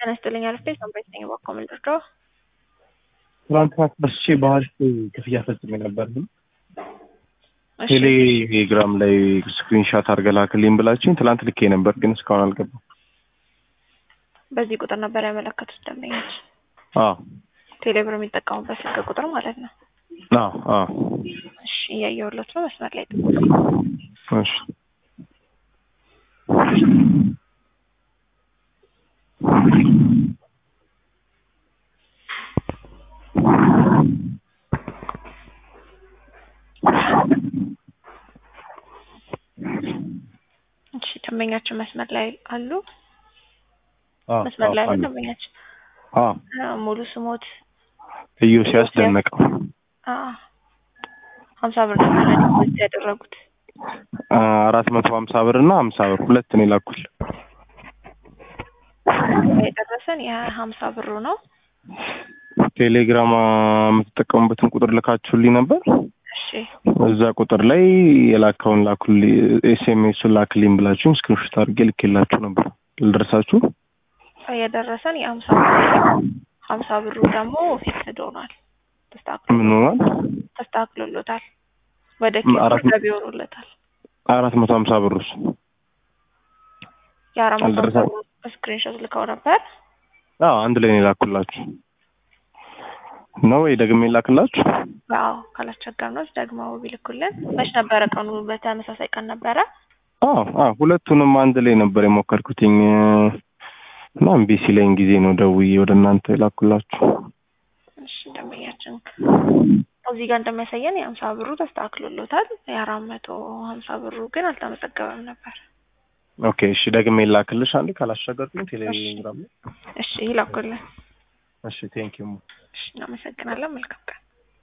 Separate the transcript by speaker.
Speaker 1: ጤና ይስጥልኝ አልፌ ሰንበት ነኝ። እባክዎ ምን ልርዳዎ?
Speaker 2: ትናንት አስበስቼ በአሪፍ ክፍያ ፈጽሜ ነበር።
Speaker 1: እሺ፣
Speaker 2: ቴሌግራም ላይ ስክሪንሻት አድርገህ ላክልኝ ብላችኝ ትናንት ልኬ ነበር፣ ግን እስካሁን አልገባም።
Speaker 1: በዚህ ቁጥር ነበር ያመለከቱት ደንበኞች
Speaker 2: አዎ
Speaker 1: ቴሌብር የሚጠቀሙበት ስልክ ቁጥር ማለት ነው።
Speaker 2: አዎ አዎ።
Speaker 1: እሺ፣ እያየሁለት ነው። መስመር ላይ ጥቁ
Speaker 2: እሺ
Speaker 1: እሺ፣ ደንበኛችን መስመር ላይ አሉ።
Speaker 2: አዎ
Speaker 1: መስመር ላይ
Speaker 2: አዎ
Speaker 1: ነው
Speaker 2: አለ።
Speaker 1: ደንበኛችን።
Speaker 2: አዎ
Speaker 1: አ፣ ሙሉ ስሞት
Speaker 2: እዩ ሲያስደነቀው
Speaker 1: አ፣ ሀምሳ ብር ነበር ዲፖዚት ያደረጉት።
Speaker 2: አራት መቶ ሀምሳ ብር እና ሀምሳ ብር ሁለት ነው የላኩል።
Speaker 1: የደረሰን የሀምሳ ብሩ ነው።
Speaker 2: ቴሌግራም የምትጠቀሙበትን ቁጥር ልካችሁልኝ ነበር።
Speaker 1: እሺ
Speaker 2: እዛ ቁጥር ላይ የላከውን ላኩልኝ፣ ኤስኤምኤሱን ላክልኝ ብላችሁኝ ስክሪንሾት አድርጌ ልኬላችሁ ነበር። ልደርሳችሁ
Speaker 1: የደረሰን የሀምሳ ብሩ ነው። ሀምሳ ብሩ ደግሞ ፊክስድ ሆኗል። ተስተካክሎ
Speaker 2: ምን ሆኗል?
Speaker 1: ተስተካክሎሎታል። ወደ
Speaker 2: አራት
Speaker 1: ኪስ ገቢ ሆኖለታል።
Speaker 2: አራት መቶ ሀምሳ ብር ውስጥ
Speaker 1: የአራት መቶ ሀምሳ
Speaker 2: አልደረሰም።
Speaker 1: ብሩ ስክሪንሾት ልከው ነበር።
Speaker 2: አዎ አንድ ላይ ነው የላኩላችሁ ነው ወይ ደግሜ ላክላችሁ?
Speaker 1: አዎ ካላስቸገርነው ደግሞ ቢልኩልን። መች ነበረ ቀኑ? በተመሳሳይ ቀን ነበረ።
Speaker 2: አዎ አዎ ሁለቱንም አንድ ላይ ነበር የሞከርኩትኝ እና እምቢ ሲለኝ ጊዜ ነው ደውዬ ወደ እናንተ የላኩላችሁ።
Speaker 1: እሺ ደንበኛችን እዚህ ጋር እንደሚያሳየን የሀምሳ ብሩ ተስተካክሎሎታል። የአራት መቶ ሀምሳ ብሩ ግን አልተመዘገበም ነበር።
Speaker 2: ኦኬ እሺ ደግሜ ላክልሽ አንዴ ካላስቸገርኩኝ ቴሌግራም ላይ።
Speaker 1: እሺ ይላኩልን።
Speaker 2: እሺ ቴንኪዩ
Speaker 1: እሺ እናመሰግናለን። መልካም ቀን